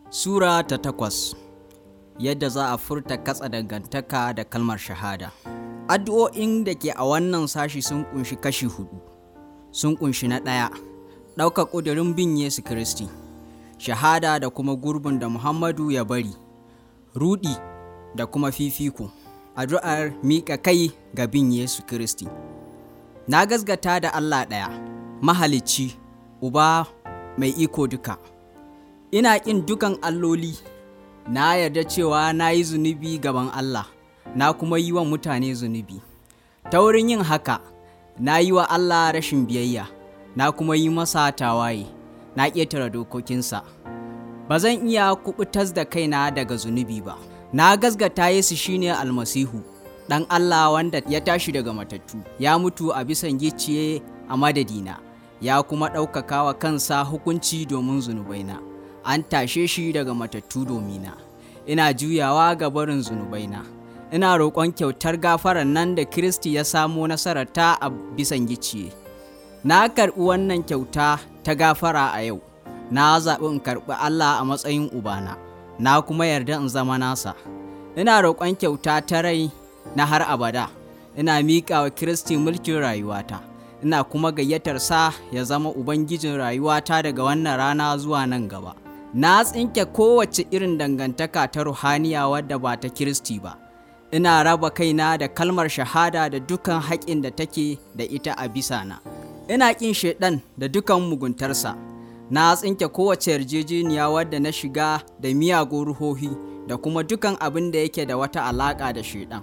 Sura ta takwas Yadda za a furta katsa dangantaka da kalmar shahada. Addu'o'in da ke a wannan sashi sun kunshi kashi hudu. Sun kunshi na ɗaya, ɗauka ƙudurin bin Yesu Kiristi, shahada da kuma gurbin da Muhammadu ya bari, rudi da kuma fifiko, addu'ar miƙa kai ga bin Yesu Kiristi. Na gasgata da Allah ɗaya, mahalicci, Uba mai iko duka. Ina ƙin dukan alloli, na yarda cewa na yi zunubi gaban Allah, na kuma yi wa mutane zunubi. Ta wurin yin haka, na yi wa Allah rashin biyayya, na kuma yi masa tawaye, na ƙetare dokokinsa. Ba zan iya kuɓutas da kaina daga zunubi ba. Na gasgata Yesu shine almasihu, ɗan Allah wanda ya tashi daga matattu, ya mutu a bisan gicciye a madadina, ya kuma ɗaukaka wa kansa hukunci domin zunubaina. An tashe shi daga matattu domina. Ina juyawa ga barin zunubaina. Ina roƙon kyautar gafarar nan da Kiristi ya samo nasararta a bisan gicciye. Na karɓi wannan kyauta ta gafara a yau. Na zaɓi in karɓi Allah a matsayin Ubana. Na kuma yarda in zama nasa. Ina roƙon kyauta ta rai na har abada. Ina miƙa wa Kiristi mulkin rayuwata. Ina kuma gayyatar sa ya zama Ubangijin rayuwata daga wannan rana zuwa nan gaba. Na tsinke kowace irin dangantaka ta ruhaniya wadda ba ta Kiristi ba. Ina raba kaina da kalmar shahada da dukan haƙin da take da ita a bisa na. Ina ƙin shaiɗan da dukan muguntarsa. Na tsinke kowace yarjejeniya wadda na shiga da miyagun ruhohi da kuma dukan abin da yake da wata alaƙa da shaiɗan.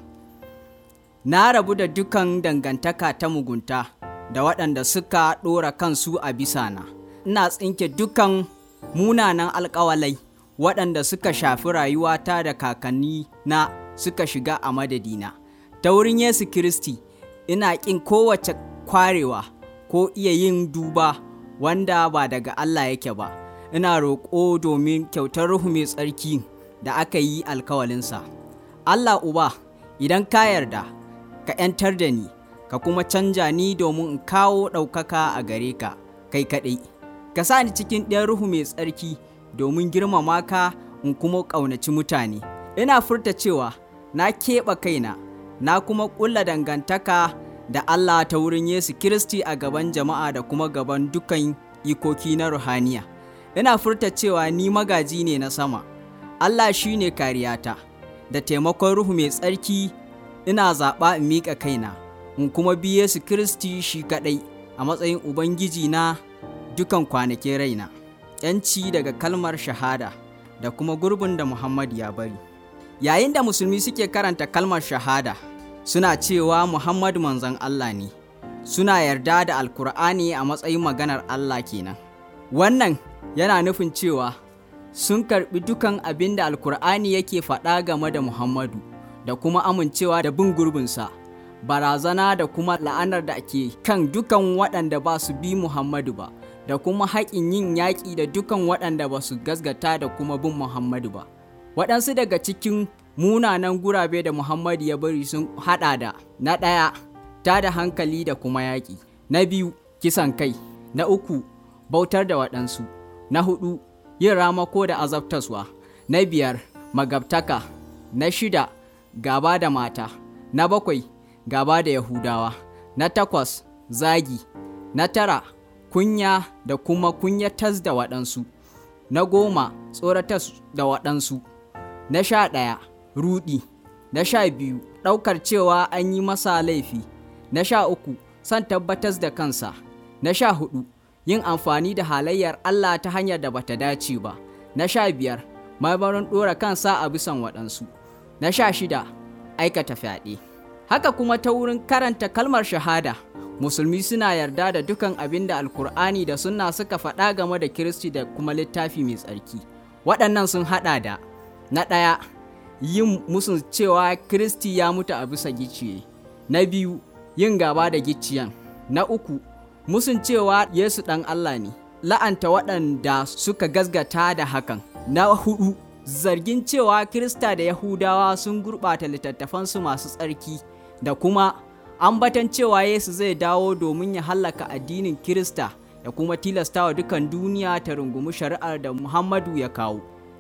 Na rabu da dukan dangantaka ta mugunta da waɗanda suka ɗora kansu a bisa na. Ina tsinke dukan munanan alƙawalai waɗanda suka shafi rayuwata da kakanni na suka shiga a madadina. Ta wurin Yesu Kiristi, ina ƙin kowace kwarewa ko iya yin duba wanda ba daga Allah yake ba. Ina roƙo domin kyautar Ruhu mai tsarki da aka yi alkawalinsa. Allah Uba, idan ka yarda, ka ‘yantar da ni, ka kuma canja ni domin in kawo ɗaukaka a gare ka, kai kaɗai. Ka sa ni cikin ɗayan Ruhu mai tsarki domin girmama ka in kuma ƙaunaci mutane. Ina furta cewa na keɓe kaina, na kuma ƙulla dangantaka da Allah ta wurin Yesu Kiristi a gaban jama'a da kuma gaban dukan ikoki na ruhaniya. Ina furta cewa ni magaji ne na sama, Allah shi ne kariyata, da taimakon Ruhu mai tsarki ina zaɓa in miƙa kaina, in kuma bi Yesu Kiristi shi kaɗai a matsayin Ubangiji na dukan kwanakin raina. ‘Yanci daga kalmar shahada da kuma gurbin da Muhammad ya bari. Yayin da musulmi suke karanta kalmar shahada, suna cewa Muhammadu manzon Allah ne, suna yarda da Alkur'ani a matsayin maganar Allah kenan. Wannan yana nufin cewa sun karɓi dukan abin da Alkur'ani yake faɗa game da Muhammadu da kuma amincewa da bin gurbinsa, barazana da kuma la'anar da ke kan dukan waɗanda ba su bi Muhammadu ba, da kuma haƙin yin yaƙi da dukan waɗanda ba su gasgata da kuma bin Muhammadu ba. Waɗansu daga cikin munanan gurabe da Muhammadu ya bari sun haɗa da na ɗaya ta da hankali da kuma yaƙi, na biyu kisan kai, na uku bautar da waɗansu, na hudu yin ramako da azabtaswa, na biyar magabtaka, na shida gaba da mata, na bakwai gaba da Yahudawa, na takwas zagi, na tara kunya da kuma kunyatas da waɗansu, na goma tsoratas da waɗansu, na sha ɗaya rudi, na sha biyu ɗaukar cewa an yi masa laifi, na sha uku son tabbatas da kansa, na sha hudu yin amfani da halayyar Allah ta hanyar da bata dace ba, na sha biyar marmarin ɗora kansa a bisan waɗansu, na sha shida aikata fyaɗe. Haka kuma ta wurin karanta kalmar shahada, musulmi suna yarda da dukan abin da alkur'ani da sunna suka faɗa game da kiristi da kuma littafi mai tsarki. Waɗannan sun haɗa da na ɗaya yin musun cewa kiristi ya mutu a bisa gicciye, na biyu yin gaba da gicciyan, na uku musun cewa Yesu ɗan Allah ne, la'anta waɗanda suka gasgata da hakan. Na hudu, zargin cewa Kirista da Yahudawa sun gurɓata littattafansu masu tsarki da kuma ambatan cewa Yesu zai dawo domin ya hallaka addinin Kirista da kuma tilastawa dukan duniya ta rungumi shari'ar da Muhammadu ya kawo.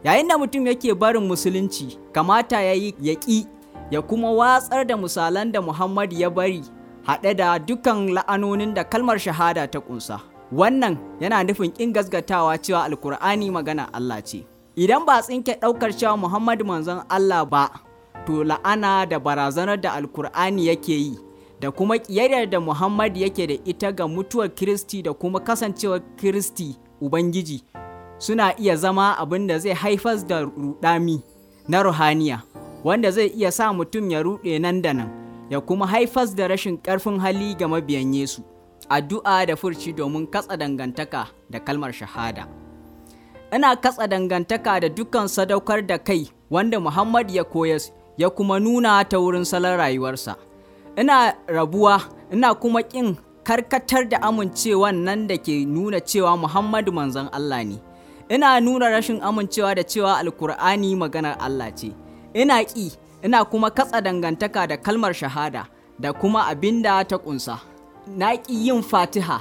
yayin da mutum yake barin musulunci kamata ya yi ya ƙi ya kuma watsar da misalan da Muhammad ya bari haɗe da dukan la'anonin da kalmar shahada ta ƙunsa. Wannan yana nufin ƙin gasgatawa cewa Alkur'ani magana Allah ce. Idan ba tsinke ɗaukar cewa Muhammad manzon Allah ba, to la'ana da barazanar da Alkur'ani yake yi, da kuma ƙiyayyar da Muhammad yake da ita ga mutuwar Kiristi da kuma kasancewar Kiristi Ubangiji, suna iya zama abin da zai haifar da rudami na ruhaniya, wanda zai iya sa mutum ya ruɗe nan da nan. ya kuma haifas da rashin ƙarfin hali ga mabiyan Yesu, addu'a da furci domin katsa dangantaka da kalmar shahada. Ina katsa dangantaka da dukkan sadaukar da kai wanda Muhammad ya koyas ya kuma nuna ta wurin salon rayuwarsa. Ina rabuwa, ina kuma ƙin karkatar da amincewan nan da ke nuna cewa Muhammadu manzon Allah ne. Ina nuna rashin amincewa da cewa Alkur'ani maganar Allah ce. Ina ƙi ina kuma katsa dangantaka da kalmar shahada da kuma abin da ta ƙunsa. Na ƙi yin fatiha,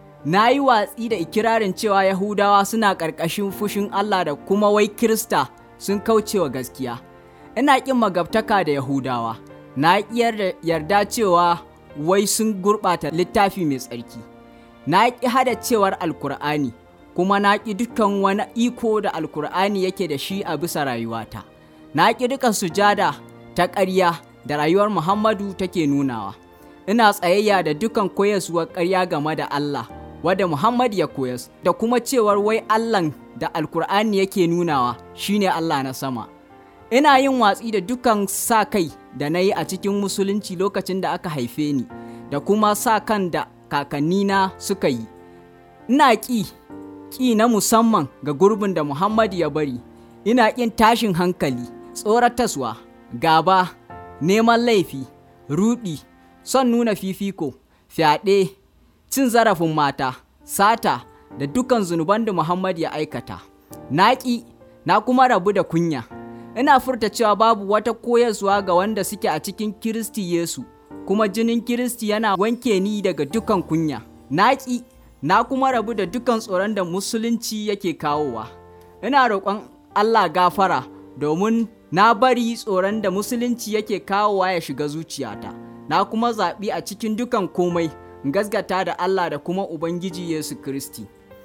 na yi watsi da ikirarin cewa Yahudawa suna ƙarƙashin fushin Allah da kuma wai Kirista sun kaucewa gaskiya. Ina ƙin magabtaka da Yahudawa, na ƙi yarda cewa wai sun gurɓata littafi mai tsarki. Na ƙi hada cewar Alkur'ani, kuma na ƙi dukkan wani iko da Alkur'ani yake da shi a bisa rayuwata. Na ƙi dukan sujada ta ƙarya da rayuwar Muhammadu take nunawa. Ina tsayayya da dukan koyaswar ƙarya game da Allah, wadda Muhammad ya koyas, da kuma cewar wai Allahn da Alkur'ani yake nunawa shine Allah na sama. Ina yin watsi da dukan sa kai da na yi a cikin musulunci lokacin da aka haife ni, da kuma sa kan da kakannina suka yi. Ina ƙi, ƙi na musamman ga gurbin da Muhammad ya bari, ina ƙin tashin hankali. tsorataswa, gaba, neman laifi, rudi, son nuna fifiko, fyaɗe, cin zarafin mata, sata da dukan zunuban da Muhammad ya aikata. Naƙi, na kuma rabu da kunya. Ina furta cewa babu wata koyarwa ga wanda suke a cikin Kiristi Yesu, kuma jinin Kiristi yana wanke ni daga dukan kunya. Naƙi, na kuma rabu da dukan tsoron da Musulunci yake kawowa. Ina roƙon Allah gafara domin na bari tsoron da musulunci yake kawowa ya shiga zuciyata na kuma zaɓi a cikin dukan komai gasgata da Allah da kuma Ubangiji Yesu Kiristi.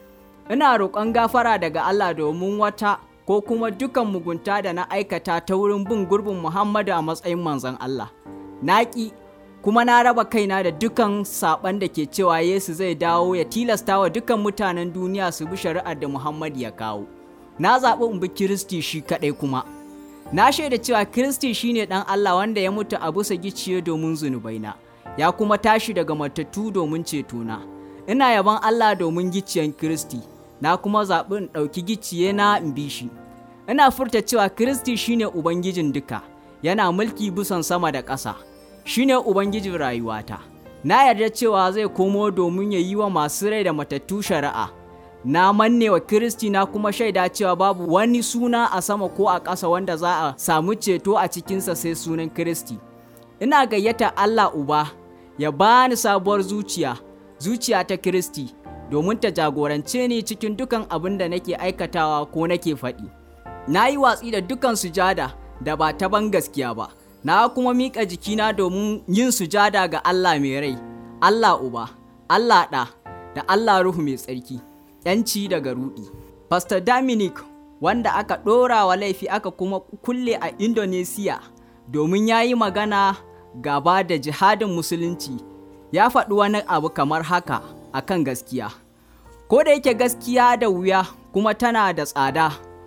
Ina roƙon gafara daga Allah domin wata ko kuma dukan mugunta da na aikata ta wurin bin gurbin Muhammadu a matsayin manzon Allah. Na ƙi kuma na raba kaina da dukan saɓan da ke cewa Yesu zai dawo ya tilasta wa dukan mutanen duniya su bi shari'ar da Muhammadu ya kawo. Na zaɓi in bi Kiristi shi kaɗai kuma. Na shaida cewa Kiristi shine ɗan Allah wanda ya mutu a bisa gicciye domin zunubaina, ya kuma tashi daga matattu domin cetona. Ina yaban Allah domin gicciyen Kiristi, na kuma zaɓi in ɗauki gicciye na in bi shi. Ina furta cewa Kiristi shine Ubangijin duka, yana mulki bisan sama da ƙasa, shine Ubangijin rayuwata. Na yarda cewa zai komo domin ya yi wa masu rai da matattu shari'a. na manne wa Kiristi na kuma shaida cewa babu wani suna a sama ko a ƙasa wanda za a samu ceto a cikinsa sai sunan Kiristi. Ina gayyata Allah Uba ya bani sabuwar zuciya, zuciya ta Kiristi, domin ta jagorance ni cikin dukan abin da nake aikatawa ko nake faɗi. Na yi watsi da dukan sujada da ba ta ban gaskiya ba, na kuma miƙa jikina domin yin sujada ga Allah mai rai, Allah Uba, Allah Ɗa, da Allah Ruhu mai tsarki. ‘yanci daga rudi. Pastor Dominic wanda aka ɗora wa laifi aka kuma kulle a Indonesia domin ya yi magana gaba da jihadin musulunci ya faɗi wani abu kamar haka akan gaskiya. Ko da yake gaskiya da wuya kuma tana da tsada,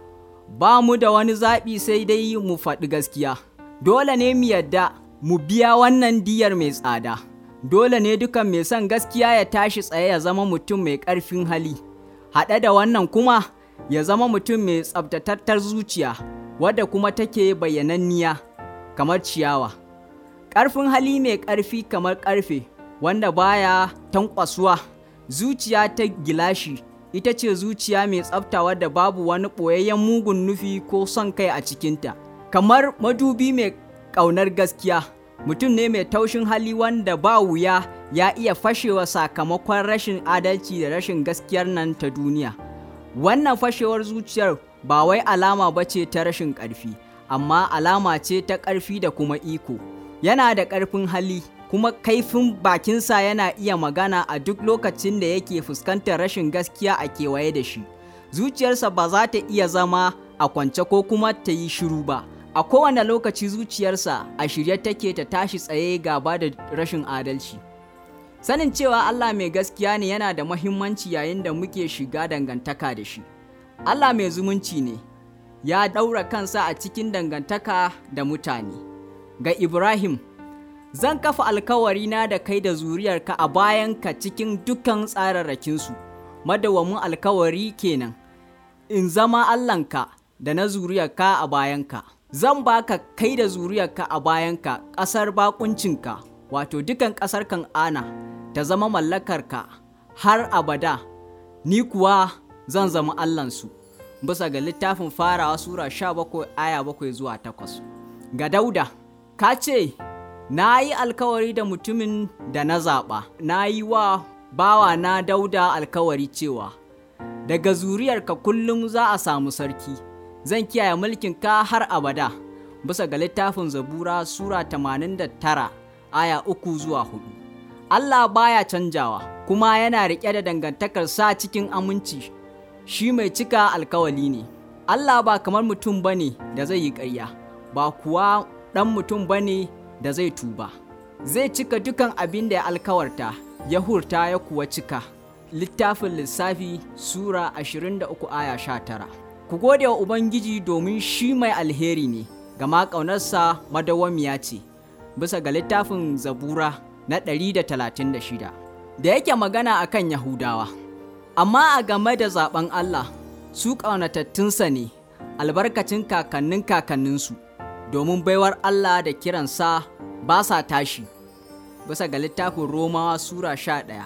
ba mu da wani zaɓi sai dai mu faɗi gaskiya. Dole ne mu yadda mu biya wannan diyar mai tsada. Dole ne dukan mai son gaskiya ya tashi tsaye ya zama mutum mai ƙarfin hali. haɗe da wannan kuma ya zama mutum mai tsabtatattar zuciya wadda kuma take bayyananniya kamar ciyawa ƙarfin hali mai ƙarfi kamar ƙarfe wanda baya tankwasuwa zuciya ta gilashi ita ce zuciya mai tsabta wadda babu wani ɓoyayyen mugun nufi ko son kai a cikinta kamar madubi mai ƙaunar gaskiya mutum ne mai taushin hali wanda ba wuya ya iya fashewa sakamakon rashin adalci da rashin gaskiyar nan ta duniya wannan fashewar zuciyar ba wai alama ba ce ta rashin ƙarfi amma alama ce ta ƙarfi da kuma iko yana da ƙarfin hali kuma kaifin bakinsa yana iya magana a duk lokacin da yake fuskantar rashin gaskiya a kewaye da shi zuciyarsa ba za ta iya zama a kwance ko kuma ta yi shiru ba a kowane lokaci zuciyarsa a shirye take ta tashi tsaye gaba da rashin adalci sanin cewa Allah mai gaskiya ne yana da mahimmanci yayin da muke shiga dangantaka da shi Allah mai zumunci ne ya ɗaura kansa a cikin dangantaka da mutane ga Ibrahim zan kafa alkawari na da kai da zuriyarka a bayanka cikin dukkan tsararrakinsu madawamin alkawari kenan in zama Allahnka da na zuriyarka a bayanka zan baka kai da zuriyarka a bayanka ƙasar bakuncinka wato dukan ƙasar kan'ana ta zama mallakarka har abada ni kuwa zan zama Allahnsu bisa ga littafin farawa sura 17 aya 7 zuwa 8 ga dauda ka ce na yi alkawari da mutumin da na zaɓa na yi wa bawa na dauda alkawari cewa daga zuriyarka kullum za a samu sarki zan kiyaye mulkinka har abada bisa ga littafin zabura sura 89 aya 3 zuwa 4 Allah baya canjawa kuma yana riƙe da dangantakar sa cikin aminci shi mai cika alkawali ne Allah ba kamar mutum bane da zai yi ƙarya ba kuwa ɗan mutum bane da zai tuba zai cika dukan abin da ya alkawarta ya hurta ya kuwa cika littafin lissafi sura 23 aya 19 ku gode wa ubangiji domin shi mai alheri ne gama ƙaunarsa madawwamiya ce bisa ga littafin zabura na 136 da yake magana akan yahudawa amma a game da zaben allah su ƙaunatattunsa ne albarkacin kakannin kakanninsu domin baiwar allah da kiransa ba sa tashi bisa ga littafin romawa sura 11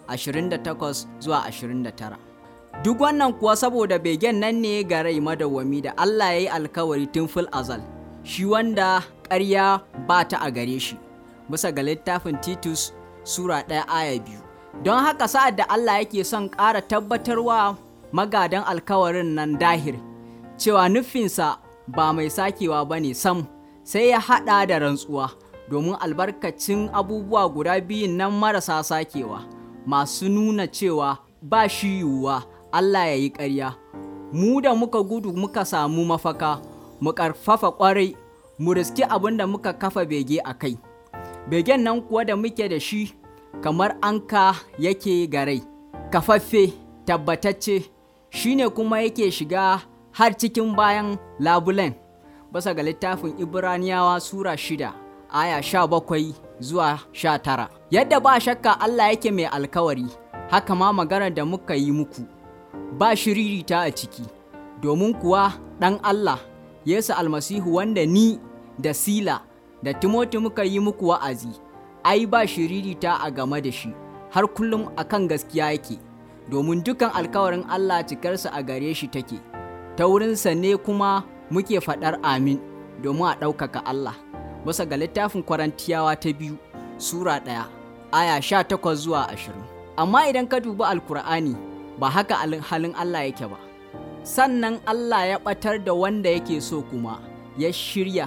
28 zuwa 29 duk wannan kuwa saboda begen nan ne ga rai madawwami da Allah ya yi alkawari tun fil azal shi wanda ƙarya ba ta a gare shi bisa ga littafin titus sura ɗaya aya biyu don haka sa'ad da Allah yake son ƙara tabbatarwa magadan alkawarin nan dahir cewa nufinsa ba mai sakewa ba ne sam sai ya haɗa da rantsuwa domin albarkacin abubuwa guda biyun nan marasa sakewa masu nuna cewa ba shi yiwuwa Allah ya yi ƙarya, mu da muka gudu muka samu mafaka, mu ƙarfafa ƙwarai, mu riski abin da muka kafa bege a kai. Begen nan kuwa da muke da shi kamar anka yake garai, kafaffe, tabbatacce, shi ne kuma yake shiga har cikin bayan labulen, basa ga littafin Ibraniyawa Sura shida, aya sha bakwai zuwa sha tara. Yadda ba shakka Allah yake mai alkawari, haka ma maganar da muka yi muku. ba shiririta a ciki, domin kuwa ɗan Allah, Yesu almasihu wanda ni da Sila da Timoti muka yi muku wa'azi, ai ba shiririta a game da shi, har kullum a kan gaskiya yake, domin dukan alkawarin Allah cikarsa a gare shi take, ta wurinsa ne kuma muke faɗar amin domin a ɗaukaka Allah. Basa ga littafin Kwarantiyawa ta biyu, Sura ɗaya, aya sha takwas zuwa ashirin. Amma idan ka dubi Alkur'ani, ba haka halin Allah yake ba. Sannan Allah ya ɓatar da wanda yake so kuma ya shirya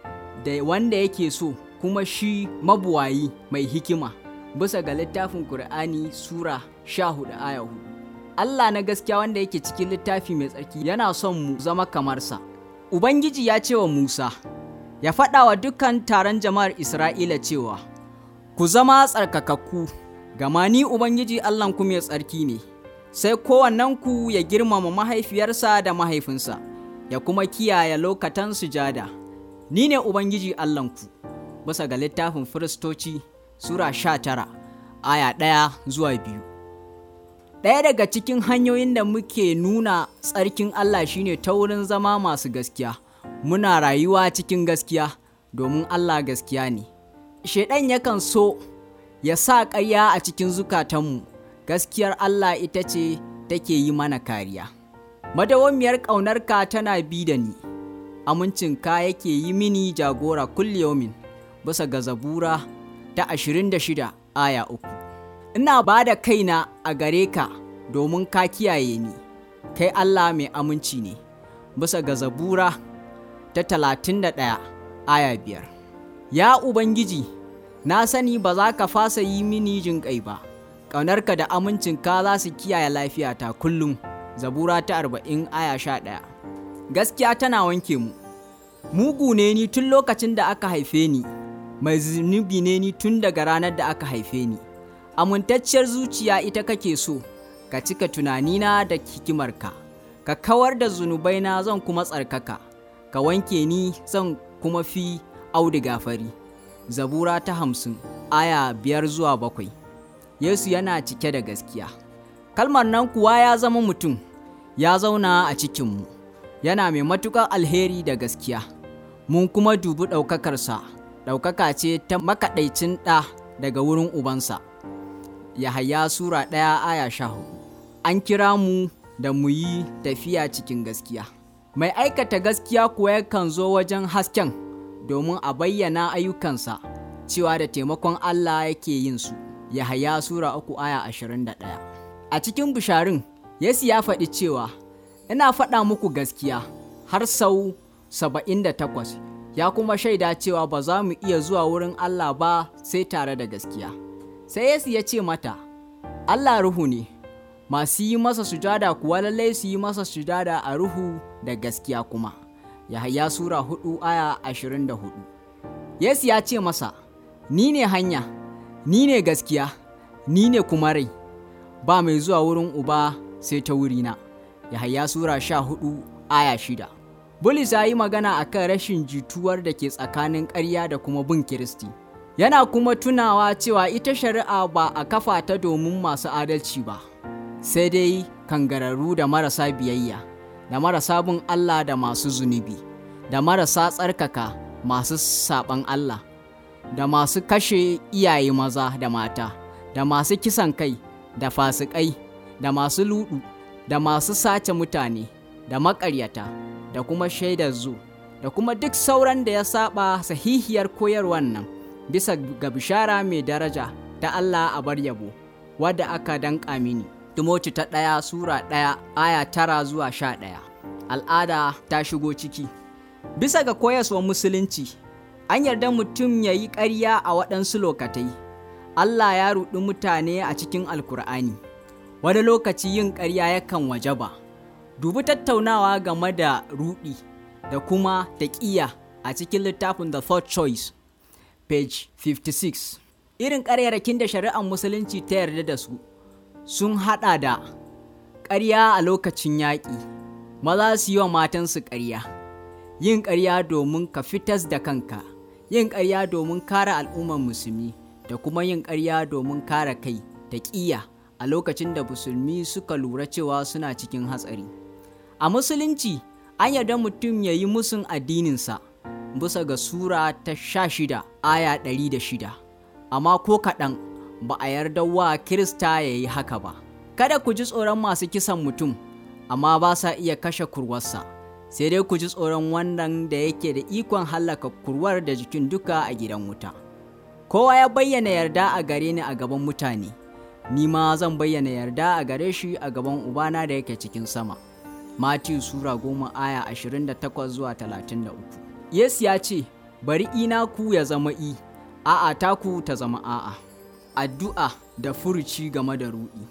da wanda yake so kuma shi mabuwayi mai hikima bisa ga littafin Kur'ani Sura 14 aya 4. Allah na gaskiya wanda yake cikin littafi mai tsarki yana son mu zama kamarsa. Ubangiji ya ce wa Musa, ya faɗa wa dukkan taron jama'ar Isra'ila cewa, Ku zama tsarkakakku, gama ni Ubangiji Allahnku mai tsarki ne. sai kowannenku ya girmama mahaifiyarsa da mahaifinsa, ya kuma kiyaye lokatan sujada. Ni ne Ubangiji Allahnku, bisa ga littafin Firistoci Sura sha tara, aya ɗaya zuwa biyu. Ɗaya daga cikin hanyoyin da muke nuna tsarkin Allah shine ta wurin zama masu gaskiya, muna rayuwa cikin gaskiya domin Allah gaskiya ne. Shaiɗan yakan so ya sa ƙarya a cikin zukatanmu. gaskiyar Allah ita ce take yi mana kariya. Madawamiyar ƙaunarka tana bi da ni, amincinka yake yi mini jagora kulliyomin bisa ga zabura ta 26 aya uku. Ina ba da kaina a gare ka domin ka kiyaye ni, kai Allah mai aminci ne, bisa ga zabura ta talatin da ɗaya aya biyar. Ya Ubangiji, na sani ba za ka fasa yi mini jin ƙai ba, ƙaunarka da amincinka za su kiyaye lafiyata kullum. Zabura ta arba'in aya sha ɗaya. Gaskiya tana wanke mu. Mugu ne ni tun lokacin da aka haife ni, mai zunubi ne ni tun daga ranar da aka haife ni. Amintacciyar zuciya ita kake so, ka cika tunanina da hikimarka, ka kawar da zunubaina zan kuma tsarkaka, ka wanke ni zan kuma fi auduga fari. Zabura ta hamsin, aya biyar zuwa bakwai. Yesu yana cike da gaskiya. Kalmar nan kuwa ya zama mutum, ya zauna a cikinmu, yana mai matuƙar alheri da gaskiya. Mun kuma dubi ɗaukakarsa, ɗaukaka ce ta makaɗaicin ɗa daga wurin ubansa. Yahaya Sura ɗaya aya sha hudu. An kira mu da mu yi tafiya cikin gaskiya. Mai aikata gaskiya kuwa yakan zo wajen hasken domin a bayyana ayyukansa cewa da taimakon Allah yake yin su. Yahaya Sura uku aya ashirin da ɗaya. A cikin bisharin, Yesu ya faɗi cewa, Ina faɗa muku gaskiya har sau saba'in da takwas, ya kuma shaida cewa ba za mu iya zuwa wurin Allah ba sai tare da gaskiya. Sai Yesu ya ce mata, Allah ruhu ne, masu yi masa sujada kuwa lallai su yi masa sujada a ruhu da gaskiya kuma. Yahaya Sura hudu aya ashirin da hudu. Yesu ya ce masa, Ni ne hanya, ni ne gaskiya, ni ne kuma rai, ba mai zuwa wurin uba sai ta wurina. Yahaya Sura sha hudu aya shida. Bulus ya yi magana a kan rashin jituwar da ke tsakanin ƙarya da kuma bin Kiristi. Yana kuma tunawa cewa ita shari'a ba a kafa ta domin masu adalci ba, sai dai kangararru da marasa biyayya, da marasa bin Allah da masu zunubi, da marasa tsarkaka masu saɓan Allah, da masu kashe iyaye maza da mata, da masu kisan kai, da fasikai, da masu ludu, da masu sace mutane, da maƙaryata, da kuma shaidar zu, da kuma duk sauran da ya saba sahihiyar koyarwar nan. bisa ga bishara mai daraja ta Allah a bar yabo wadda aka danƙa mini. Timoti ta ɗaya Sura ɗaya aya tara zuwa sha ɗaya. Al'ada ta shigo ciki. Bisa ga koyaswar Musulunci, an yarda mutum ya yi ƙarya a waɗansu lokatai. Allah ya ruɗi mutane a cikin Alkur'ani. Wani lokaci yin ƙarya yakan waje ba. Dubi tattaunawa game da ruɗi da kuma taƙiya a cikin littafin The Third Choice. page 56 irin ƙaryarakin da shari'ar musulunci ta yarda da su sun haɗa da ƙarya a lokacin yaƙi maza su yi wa matansu ƙarya yin ƙarya domin ka fitas da kanka yin ƙarya domin kare al'ummar musulmi da kuma yin ƙarya domin kare kai da ƙiya a lokacin da musulmi suka lura cewa suna cikin hatsari a musulunci an yarda mutum ya yi musun addininsa bisa ga Sura ta sha shida aya ɗari da shida, amma ko kaɗan ba a yarda wa Kirista ya yi haka ba. Kada ku ji tsoron masu kisan mutum, amma ba sa iya kashe kurwarsa, sai dai ku ji tsoron wannan da yake da ikon hallaka kurwar da jikin duka a gidan wuta. Kowa ya bayyana yarda a gare ni a gaban mutane, ni ma zan bayyana yarda a gare shi a gaban Ubana da yake cikin sama. Matiyu Sura goma aya ashirin da takwas zuwa talatin da uku. Yesu ya ce, Bari ina ku ya zama i, a'a taku ta zama a'a. Addu'a da furuci game da ruɗi.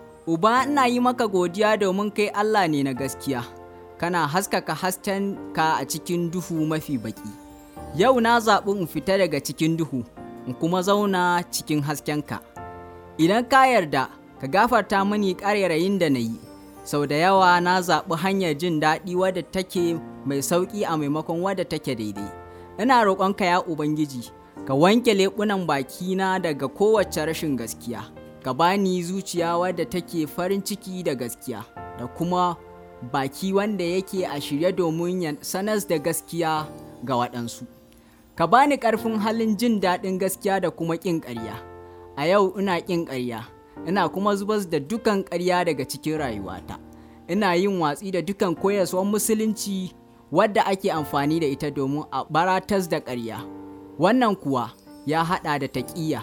Uba ina yi maka godiya domin kai Allah ne na gaskiya, kana haskaka hasken ka a cikin duhu mafi baki. Yau na zaɓi in fita daga cikin duhu, in kuma zauna cikin haskenka. Idan ka yarda, ka gafarta mani ƙarairayin da na yi. sau da yawa na zaɓi hanyar jin daɗi wadda take mai sauƙi a maimakon wadda take daidai ina roƙonka ya ubangiji ka wanke leɓunan bakina daga kowace rashin gaskiya ka bani zuciya wadda take farin ciki da gaskiya da kuma baki wanda yake a shirye domin ya sanar da gaskiya ga waɗansu ka bani ƙarfin halin jin daɗin gaskiya da kuma ƙin ƙarya a yau ina ƙin ƙarya ina kuma zubar da dukan ƙarya daga cikin rayuwata ina yin watsi da dukan koyaswar musulunci wadda ake amfani da ita domin a baratas da ƙarya wannan kuwa ya haɗa da taƙiyya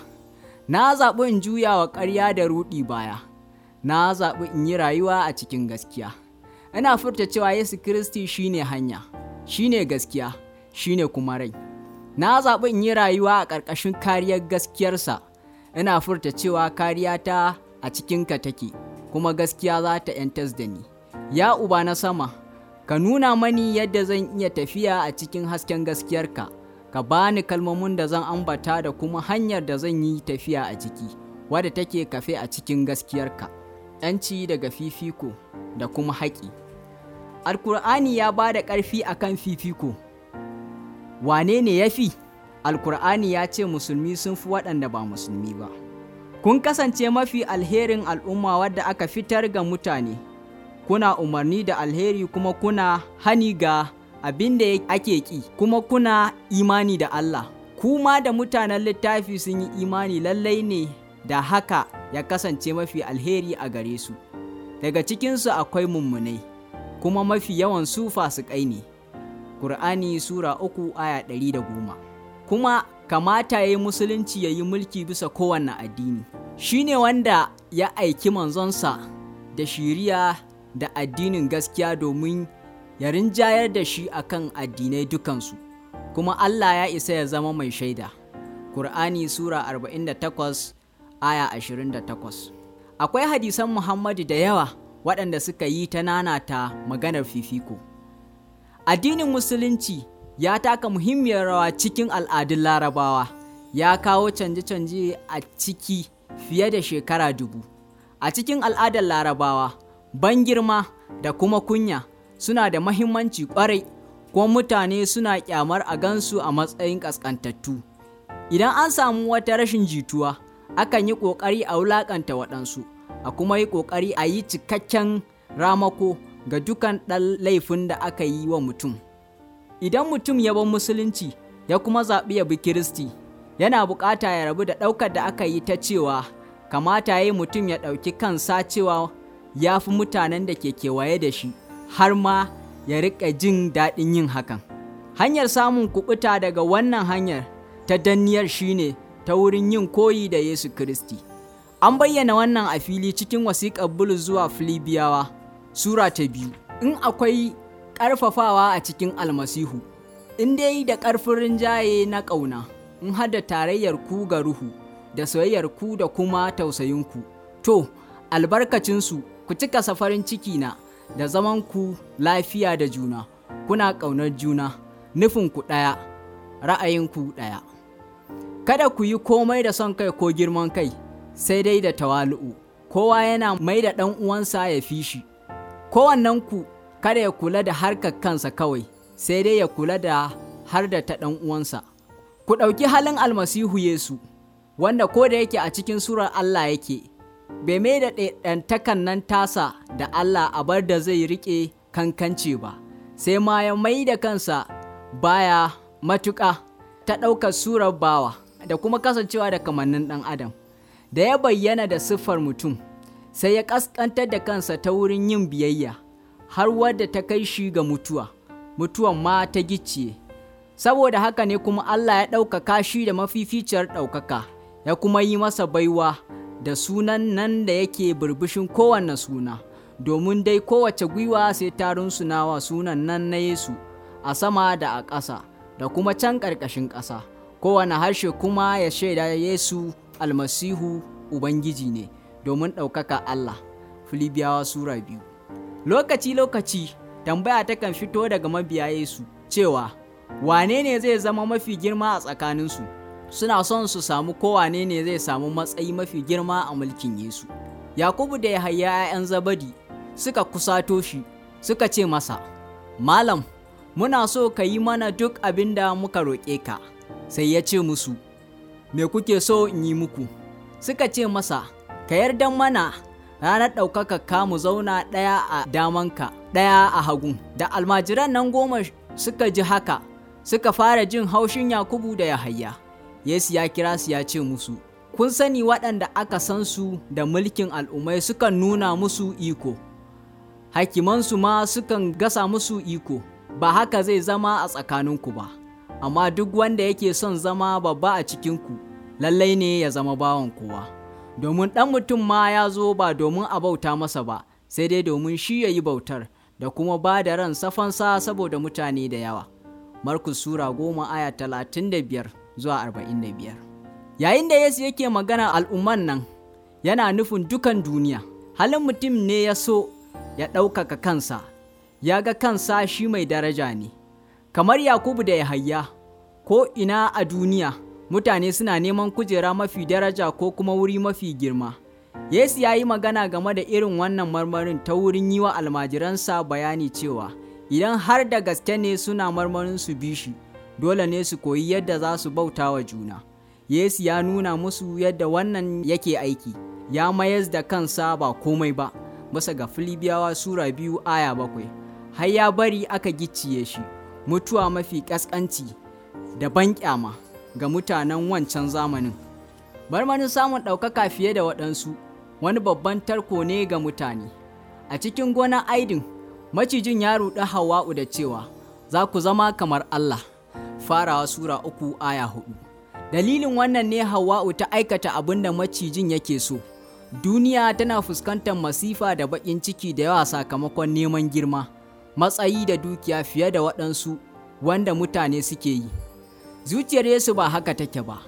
na zaɓi in juya wa ƙarya da ruɗi baya na zaɓi in yi rayuwa a cikin gaskiya ina furta cewa Yesu Kiristi shine hanya shine gaskiya shine kuma rai na zaɓi in yi rayuwa a ƙarƙashin kariyar gaskiyarsa ina furta cewa kariya ta a cikinka take kuma gaskiya za ta ‘yantas da ni ya uba na sama ka nuna mani yadda zan iya tafiya a cikin hasken gaskiyarka ka bani kalmomin da zan ambata da kuma hanyar da zan yi tafiya a ciki wadda take kafe a cikin gaskiyarka ‘yanci daga fifiko da kuma haƙi alkur'ani ya ba da ƙarfi a kan fifiko wane ne ya fi alkur'ani ya ce musulmi sun fi waɗanda ba musulmi ba kun kasance mafi alherin al'umma wadda aka fitar ga mutane kuna umarni da alheri kuma kuna hani ga abin da ake ƙi kuma kuna imani da Allah kuma da mutanen littafi sun yi imani lallai ne da haka ya kasance mafi alheri a gare su daga cikinsu akwai mummunai kuma mafi yawan su fasikai ne Kur'ani Sura uku aya ɗari da goma kuma kamata ya yi musulunci ya yi mulki bisa kowanne addini shi ne wanda ya aiki manzonsa da shiriya da addinin gaskiya domin ya rinjayar da shi akan addinai dukansu kuma Allah ya isa ya zama mai shaida Kur'ani Sura 48 aya 28 akwai hadisan Muhammadu da yawa waɗanda suka yi ta nanata maganar fifiko addinin musulunci ya taka muhimmiyar rawa cikin al'adun larabawa ya kawo canje-canje a ciki fiye da shekara dubu a cikin al'adar larabawa ban girma da kuma kunya suna da mahimmanci kwarai kuma mutane suna kyamar a gansu a matsayin ƙasƙantattu idan an samu wata rashin jituwa akan yi ƙoƙari a wulaƙanta waɗansu a kuma yi ƙoƙari a yi cikakken ramako ga dukan ɗan laifin da aka yi wa mutum idan mutum ya bar musulunci ya kuma zaɓi ya bi kiristi yana buƙata ya rabu da ɗaukar da aka yi ta cewa kamata ya yi mutum ya ɗauki kansa cewa ya fi mutanen da ke kewaye da shi har ma ya riƙa jin daɗin yin hakan hanyar samun kuɓuta daga wannan hanyar ta danniyar shine ta wurin yin koyi da yesu kiristi an bayyana wannan a fili cikin wasiƙar bulus zuwa filibiyawa sura ta biyu in akwai ƙarfafawa a cikin almasihu in dai da ƙarfin rinjaye na ƙauna in hada tarayyar ku ga ruhu da soyayyar ku da kuma tausayinku to albarkacinsu ku cika safarin ciki na da zaman ku lafiya da juna kuna ƙaunar juna nufinku ɗaya ra'ayinku ɗaya kada ku yi komai da son kai ko girman kai sai dai da tawali'u kowa yana mai da ɗan uwansa ya fi shi kowannenku kada ya kula da harkar kansa kawai sai dai ya kula da har da ta ɗan uwansa ku ɗauki halin almasihu yesu wanda ko da yake a cikin surar allah yake bai mai da ɗantakan nan tasa da allah a bar da zai riƙe kankance ba sai ma ya mai da kansa baya matuƙa ta ɗaukar surar bawa da kuma kasancewa da kamannin ɗan adam da ya bayyana da siffar mutum sai ya ƙasƙantar da kansa ta wurin yin biyayya har wadda ta kai shi ga mutuwa mutuwan ma ta gicciye saboda haka ne kuma Allah ya ɗaukaka shi da mafificiyar ɗaukaka ya kuma yi masa baiwa da sunan nan da yake burbushin kowanne suna domin dai kowace gwiwa sai ta runsunawa sunan nan na Yesu a sama da a ƙasa da kuma can ƙarƙashin ƙasa kowane harshe kuma ya shaida Yesu almasihu Ubangiji ne domin ɗaukaka Allah. Filibiyawa Sura biyu. Lokaci-lokaci tambaya takan fito daga mabiya Yesu cewa wane ne zai zama mafi girma a tsakaninsu suna son su samu kowane ne zai samu matsayi mafi girma a mulkin Yesu. Yakubu da Yahaya 'ya'yan Zabadi suka kusato shi suka ce masa, Malam, muna so ka yi mana duk abin da muka roƙe ka, sai ya ce musu, Me kuke so in yi muku? Suka ce masa, Ka yarda mana ranar ɗaukaka ka mu zauna ɗaya a damanka, ɗaya a hagun. Da almajiran nan goma suka ji haka, suka fara jin haushin Yakubu da Yahaya. Yesu ya kira su ya ce musu, Kun sani waɗanda aka san su da mulkin al'ummai sukan nuna musu iko, hakimansu ma sukan gasa musu iko, ba haka zai zama a tsakaninku ba, amma duk wanda yake son zama babba a cikinku, lallai ne ya zama bawan kowa. Domin ɗan mutum ma ya zo ba domin a bauta masa ba, sai dai domin shi ya yi bautar, da kuma ba da ran safansa saboda mutane da yawa. Markus Sura goma aya talatin da biyar zuwa arba'in da biyar. Yayin da Yesu yake magana al'umman nan yana nufin dukan duniya, halin mutum ne ya so ya ɗaukaka kansa, ya ga kansa shi mai daraja ne, kamar Yakubu da Yahaya, ko ina a duniya mutane suna neman kujera mafi daraja ko kuma wuri mafi girma. Yesu ya yi magana game da irin wannan marmarin ta wurin yi wa almajiransa bayani cewa idan har da gaske ne suna marmarin su bi shi, dole ne su koyi yadda za su bauta wa juna. Yesu ya nuna musu yadda wannan yake aiki, ya mayar da kansa ba komai ba, bisa ga Filibiyawa Sura biyu aya bakwai, har ya bari aka gicciye shi, mutuwa mafi ƙasƙanci da banƙyama ga mutanen wancan zamanin. Marmarin samun ɗaukaka fiye da waɗansu, wani babban tarko ne ga mutane. A cikin gonar Aidin, macijin ya ruɗi Hawwa'u da cewa, Za ku zama kamar Allah, farawa Sura uku aya hudu. Dalilin wannan ne Hawwa'u ta aikata abin da macijin yake so. Duniya tana fuskantar masifa da baƙin ciki da yawa sakamakon neman girma, matsayi da dukiya fiye da waɗansu wanda mutane suke yi. Zuciyar Yesu ba haka take ba,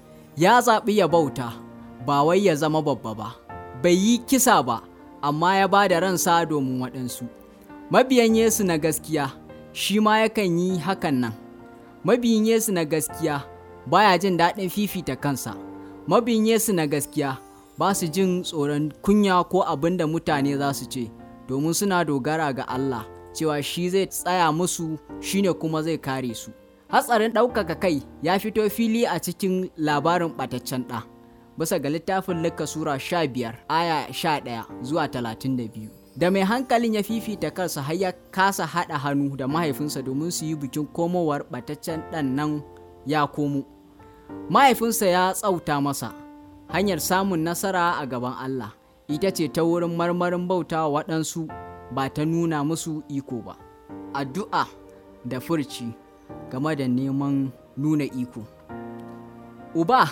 ya zaɓi ya bauta, ba wai ya zama babba ba, bai yi kisa ba, amma ya ba da ransa domin waɗansu. Mabiyan Yesu na gaskiya, shi ma yakan yi hakan nan. Mabiyin Yesu na gaskiya, baya jin daɗin fifita kansa. Mabiyin Yesu na gaskiya, ba su jin tsoron kunya ko abin da mutane za su ce, domin suna dogara ga Allah, cewa shi zai tsaya musu, shine kuma zai kare su. Hatsarin ɗaukaka kai ya fito fili a cikin labarin ɓataccen ɗa, bisa ga littafin Luka Sura sha biyar, aya sha ɗaya zuwa talatin da biyu. Da mai hankalin ya fifita kansa har ya kasa haɗa hannu da mahaifinsa domin su yi bikin komowar ɓataccen ɗan nan ya komo. Mahaifinsa ya tsauta masa, hanyar samun nasara a gaban Allah, ita ce ta wurin marmarin bauta waɗansu ba ta nuna musu iko ba. Addu'a da furci. game da neman nuna iko. Uba,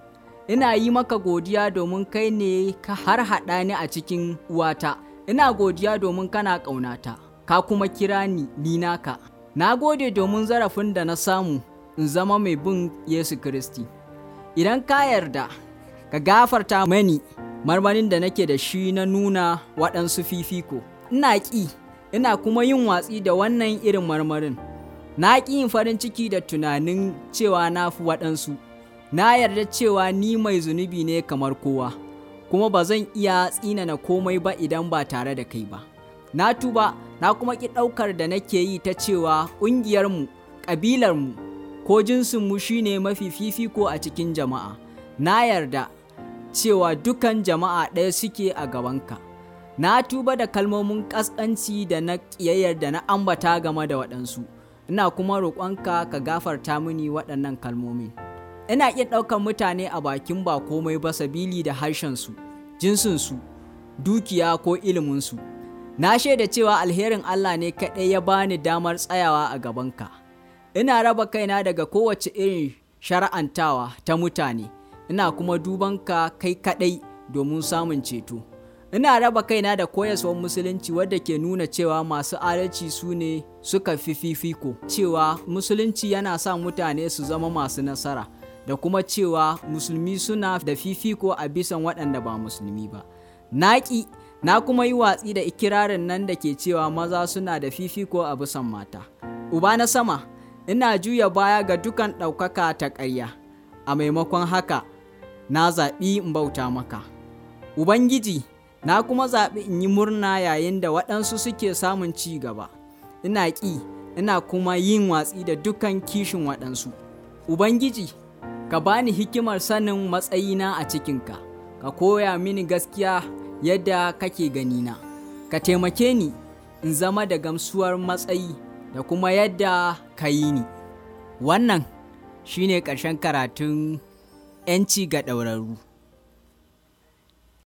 ina yi maka godiya domin kai ne ka har haɗa ni a cikin uwata, ina godiya domin kana ƙaunata, ka kuma kira ni ni naka. Na gode domin zarafin da na samu in zama mai bin Yesu Kiristi. Idan ka yarda, ka gafarta mani marmarin da nake da shi na nuna waɗansu fifiko. Ina ƙi, ina kuma yin watsi da wannan irin marmarin. na ƙi yin farin ciki da tunanin cewa na fi waɗansu, na yarda cewa ni mai zunubi ne kamar kowa, kuma ba zan iya tsinana komai ba idan ba tare da kai ba. Na tuba, na kuma ƙi ɗaukar da nake yi ta cewa ƙungiyarmu, ƙabilarmu, ko jinsinmu shine mafi fifiko a cikin jama'a. Na yarda cewa dukan jama'a ɗaya suke a gabanka. Na tuba da kalmomin ƙasƙanci da na ƙiyayyar da na ambata game da waɗansu. ina kuma roƙonka ka gafarta mini waɗannan kalmomin. Ina ƙin ɗaukar mutane a bakin ba komai ba sabili da harshensu, jinsinsu, dukiya ko iliminsu. Na shaida cewa alherin Allah ne kaɗai ya bani damar tsayawa a gabanka. Ina raba kaina daga kowace irin shara'antawa ta mutane, ina kuma dubanka kai kaɗai domin samun ceto. ina raba kaina da koyaswar musulunci wadda ke nuna cewa masu adalci su ne suka fi fifiko cewa musulunci yana sa mutane su zama masu nasara da kuma cewa musulmi suna da fifiko a bisan waɗanda ba musulmi ba naƙi na kuma yi watsi da ikirarin nan da ke cewa maza suna da fifiko a bisan mata uba na sama ina juya baya ga dukan ɗaukaka ta ƙarya a maimakon haka na zaɓi in bauta maka ubangiji na kuma zaɓi in yi murna yayin da waɗansu suke samun ci gaba ina ƙi ina kuma yin watsi da dukan kishin waɗansu ubangiji ka bani hikimar sanin matsayina a cikinka ka koya mini gaskiya yadda kake ganina ka taimake ni in zama da gamsuwar matsayi da kuma yadda ka yi ni wannan shine ƙarshen karatun 'yanci ga ɗaurarru